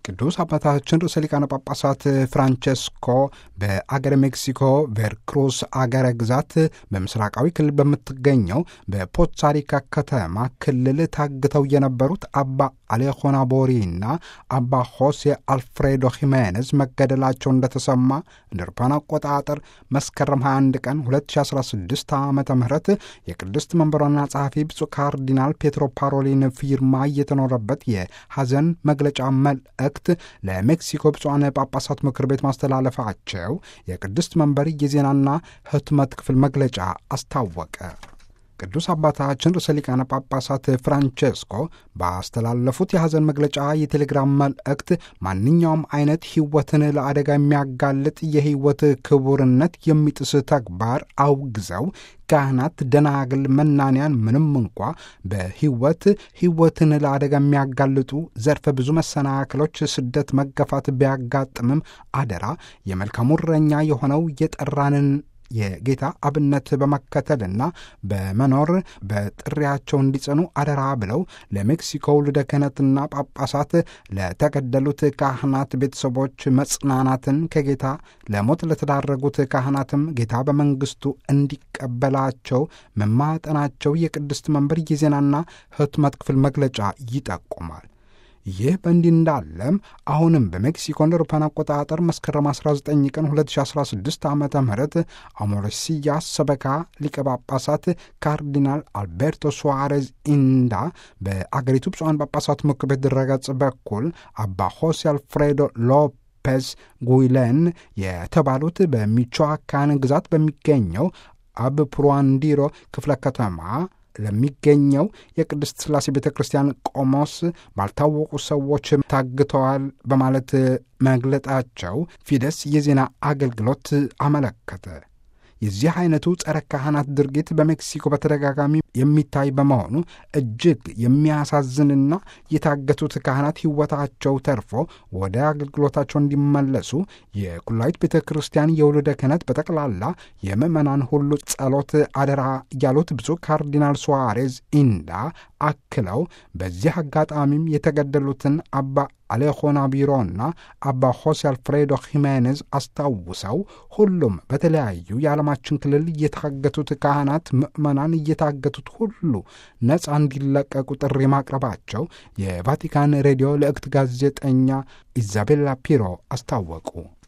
ቅዱስ አባታችን ርዕሰ ሊቃነ ጳጳሳት ፍራንቸስኮ በአገረ ሜክሲኮ ቬርክሩስ አገረ ግዛት በምስራቃዊ ክልል በምትገኘው በፖትሳሪካ ከተማ ክልል ታግተው የነበሩት አባ አሌሆና ቦሪ እና አባ ሆሴ አልፍሬዶ ሂሜኔዝ መገደላቸው እንደተሰማ እንደ አውሮፓውያን አቆጣጠር መስከረም 21 ቀን 2016 ዓ ም የቅድስት መንበሯና ጸሐፊ ብፁዕ ካርዲናል ፔትሮ ፓሮሊን ፊርማ እየተኖረበት የሐዘን መግለጫ መልእክት ለሜክሲኮ ብፁዓን ጳጳሳት ምክር ቤት ማስተላለፋቸው የቅድስት መንበር የዜናና ህትመት ክፍል መግለጫ አስታወቀ። ቅዱስ አባታችን ርዕሰ ሊቃነ ጳጳሳት ፍራንቼስኮ ባስተላለፉት የሐዘን መግለጫ የቴሌግራም መልእክት ማንኛውም አይነት ሕይወትን ለአደጋ የሚያጋልጥ የሕይወት ክቡርነት የሚጥስ ተግባር አውግዘው ካህናት፣ ደናግል፣ መናንያን ምንም እንኳ በሕይወት ሕይወትን ለአደጋ የሚያጋልጡ ዘርፈ ብዙ መሰናክሎች፣ ስደት፣ መገፋት ቢያጋጥምም አደራ የመልካሙ እረኛ የሆነው የጠራንን የጌታ አብነት በመከተልና በመኖር በጥሪያቸው እንዲጸኑ አደራ ብለው ለሜክሲኮ ልደ ክህነትና ጳጳሳት ለተገደሉት ካህናት ቤተሰቦች መጽናናትን ከጌታ ለሞት ለተዳረጉት ካህናትም ጌታ በመንግስቱ እንዲቀበላቸው መማጠናቸው የቅድስት መንበር የዜናና ህትመት ክፍል መግለጫ ይጠቁማል። ይህ በእንዲህ እንዳለም አሁንም በሜክሲኮ እንደ አውሮፓውያን አቆጣጠር መስከረም 19 ቀን 2016 ዓ ም አሞረሲያ ሰበካ ሊቀ ጳጳሳት ካርዲናል አልቤርቶ ሱዋሬዝ ኢንዳ በአገሪቱ ብፁዓን ጳጳሳት ምክር ቤት ድረገጽ በኩል አባ ሆሴ አልፍሬዶ ሎፔዝ ጉይሌን የተባሉት በሚቾአካን ግዛት በሚገኘው አብ ፕሩዋንዲሮ ክፍለ ከተማ ለሚገኘው የቅድስት ሥላሴ ቤተ ክርስቲያን ቆሞስ ባልታወቁ ሰዎች ታግተዋል በማለት መግለጣቸው ፊደስ የዜና አገልግሎት አመለከተ። የዚህ አይነቱ ጸረ ካህናት ድርጊት በሜክሲኮ በተደጋጋሚ የሚታይ በመሆኑ እጅግ የሚያሳዝንና የታገቱት ካህናት ሕይወታቸው ተርፎ ወደ አገልግሎታቸው እንዲመለሱ የኩላዊት ቤተ ክርስቲያን የውልደ ክህነት በጠቅላላ የምዕመናን ሁሉ ጸሎት አደራ ያሉት ብፁዕ ካርዲናል ሱዋሬዝ ኢንዳ አክለው በዚህ አጋጣሚም የተገደሉትን አባ አሌሆና ቢሮና አባ ሆሴ አልፍሬዶ ሂሜኔዝ አስታውሰው ሁሉም በተለያዩ የዓለማችን ክልል እየታገቱት ካህናት፣ ምዕመናን እየታገቱት ሁሉ ነፃ እንዲለቀቁ ጥሪ ማቅረባቸው የቫቲካን ሬዲዮ ልዕክት ጋዜጠኛ ኢዛቤላ ፒሮ አስታወቁ።